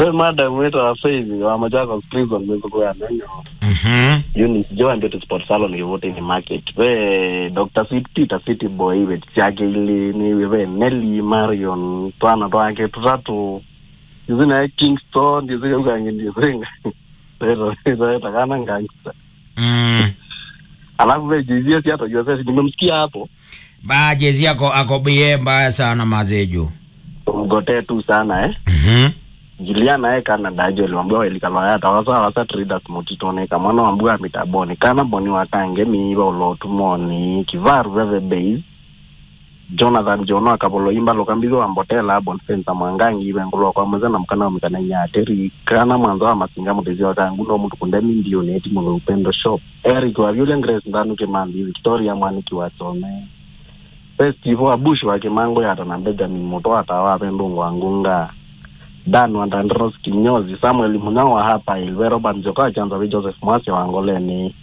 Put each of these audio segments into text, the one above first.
kwe madam wetu wa Faith wa Machakos prison mwezo kwa nanyo Mhm. Eunice Joan ndio sport salon yote ni market we Dr. Sweet Peter City Boy we chake ili ni we Nelly Marion twana twake tutatu izina Kingston izina ukangi ndizinga pero hizo takana ngangisa Mm. alafu we jizia si hata jua sasa nimemsikia hapo ba jezi yako ako bie mbaya sana mazejo mgotee tu sana eh Mhm. Juliana e kana dajo liwambia welikalwa yata wasa wasa traders motitone kamwana wambua mitaboni kana boni wakange miiba ulotumoni kivaru veve base Jonathan Jono akapolo imba lokambizo wambotela bonfensa mwangangi ivengulo kwa mweza na mkana wamikana nyateri kana mwanzo wa masinga mutezi wakangu no mutu kundemi ndio neti mulo upendo shop Eric wa Violent Grace ndanu kimambi Victoria mwaniki wasome Festival wa Bush wa kimango yata na Benjamin Muto atawa pendungu wangunga Dan Wandandros Kinyozi, Samuel Munyao wa hapa Ilwe, Robert Njoka chanza vi Joseph Mwasi wa Ngoleni.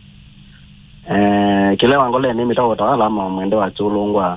Eh, kile wa Ngoleni mita utawala ama mwende wa chulungwa.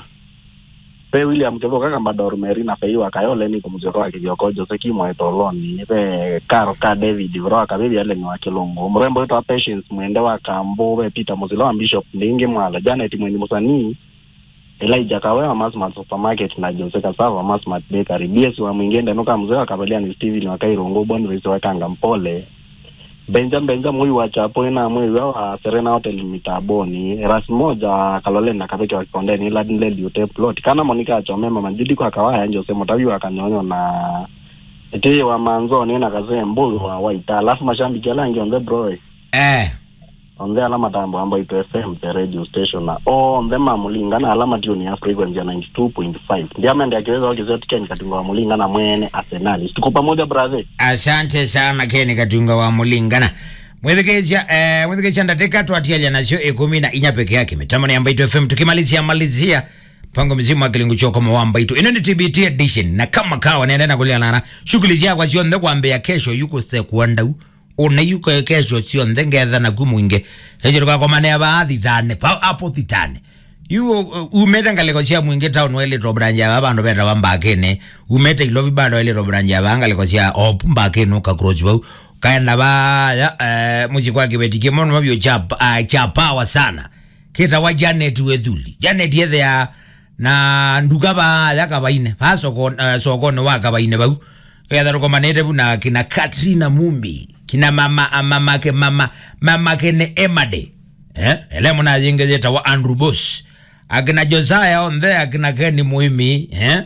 Pe William Kevo kaka Mbador Meri na Fei wa Kayole ni kumjoko wa kivyoko Jose Kimo etoloni. Pe Karo ka David Vro wa kabibi ale ni wa Kilungu. Mrembo wetu wa Patience mwende wa Kambo we Peter Muzilo wa Bishop Ndingi Mwala. Janet Mweni Musanii Elijah Kawewa Masmart Supermarket na Jose Kasava Masmart Bakery. BS wa Mwingende nuka mzee wa Kabalia ni Steven wa Kairongo Boniface wa Kanga Mpole. Benja Benja mwi wa Chapo na mwi wa Serena Hotel Mitaboni. Ras moja wa Kalole na Kabeke wa Kondeni ila dile liute plot. Kana Monica Achomema Manjidi kwa Kawaya Jose Motavi wa Kanyonyo na Ete wa Manzoni na Kazee Mbulu wa Waita. Alafu mashambiki ala ngi on the bro. Eh. On the alama tambo ambayo ito FM the radio station na on the mamulinga na alama tuni ya frequency ya 92.5 ndiye amende akiweza wakizeti Kenya katunga wa mulinga na mwene Arsenal tuko pamoja brother asante sana keni katunga wa mulingana mwethikesha eh, mwethikesha ndateka twatialia nacio ikumi na inya peke yake mitambo ya Mbaitu FM tukimalizia malizia mpango mzima wa kilingu choko wa Mbaitu ino ni TBT edition na kama kawa naenda na kuliana shughuli zako sio nthe kwambia kesho yuko se kuandau una yuko kesho sio nthe ngetha na kumwinge ejero kwa komane ya baadhi tane pa apo thitane yu uh, umete ngaleko cia mwingi town wele to branja ba bandu benda bambakene umete ilovi bado wele to branja ba ngaleko cia op mbakene ka cross bau kaenda ba ya eh, muji kwa kibetike mono mabyo cha uh, cha power sana kita wa Janet Wethuli Janet yethe ya na nduga ba ya kabaine ba soko uh, soko no wa kabaine bau ya daro komanete buna kina Katrina Mumbi kina mama mama ke mama mama kene Emade eh ele muna zingezeta wa Andrew Boss akina Josiah on there akina Kenny Muimi eh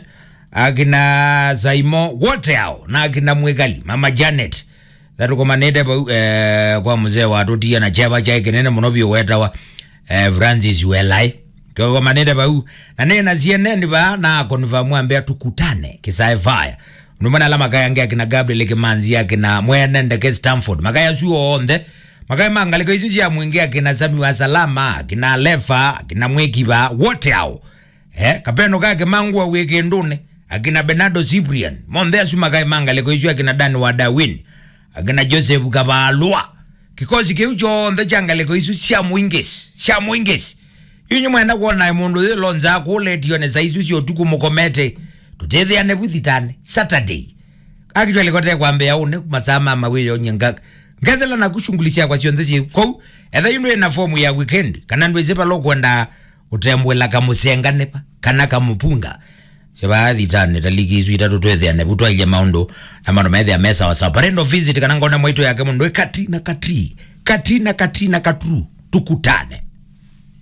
akina Zaimo wote hao na akina Mwegali mama Janet thatukomanite pau eh, kwa mzee watutia na cheva chai kinene muno bio wetawa eh, Francis Welai kikomanite pau na nena CNN ba na confirm ambia tukutane kisae fire numana la makaya nge akina Gabriel Kimanzi akina mwene ndeke Stanford makaya suo onde makaya mangaliko isu cia mwingi akina Sami wa Salama akina Lefa akina Mwekiba wote hao eh kapeno kake mangwa weke ndune akina Bernardo Cyprian monde asu makaya mangaliko isu akina Dan wa Darwin akina Joseph Kabalwa kikosi kiu chonthe changaliko isu cia mwingisi cia mwingisi inyu mwenda kuona mundu thi lonza kuletio ne saisu cio tuku mukomete tutethiane buthitane saturday akitwalikote kwambia une masaa mama wiyo nyenga ngethela na kushungulisha kwa cionthe ci kou etha inu ina fomu ya weekend kana ndweze palo kwenda utembwela kamusenganepa kana kamupunga cibathitane taliki isu itatu twethiane butwaile maundu na maundu methia mesa wa sawa parendo visit kana ngona mwaito yake mundu e kati na kati kati na kati na katru tukutane